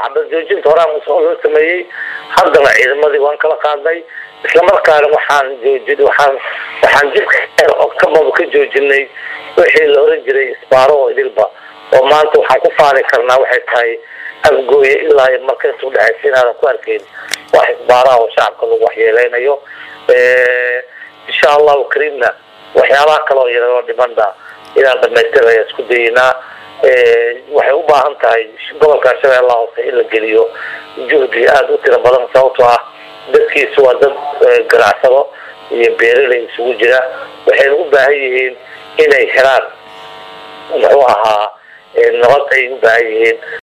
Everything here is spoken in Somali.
xabad joojinta horaan loo sameeyey haddana ciidamadii waan kala qaadnay islamarkaana waxaan joojin waxaan waxaan jidka kamaba ka joojinay wixii la oran jiray isbaaro oo idilba oo maanta waxaan ku faani karnaa waxay tahay afgooye ilaa iyo marka inta udhexaysa inaadan ku arkayn wax isbaaraha oo shacabka lagu waxyeeleynayo insha allahu kariimna waxyaabaha kale oo yaroo dhimanda inaan dhamaystiraya isku dayeynaa waxay u baahan tahay gobolka shabeellaha hoose in la geliyo juhdi aada u tiro badan sababtoo ah dadkiisu waa dad ganacsado iyo beeraley isugu jira waxayna u baahan yihiin inay helaan muxuu ahaa nabad ay u baahan yihiin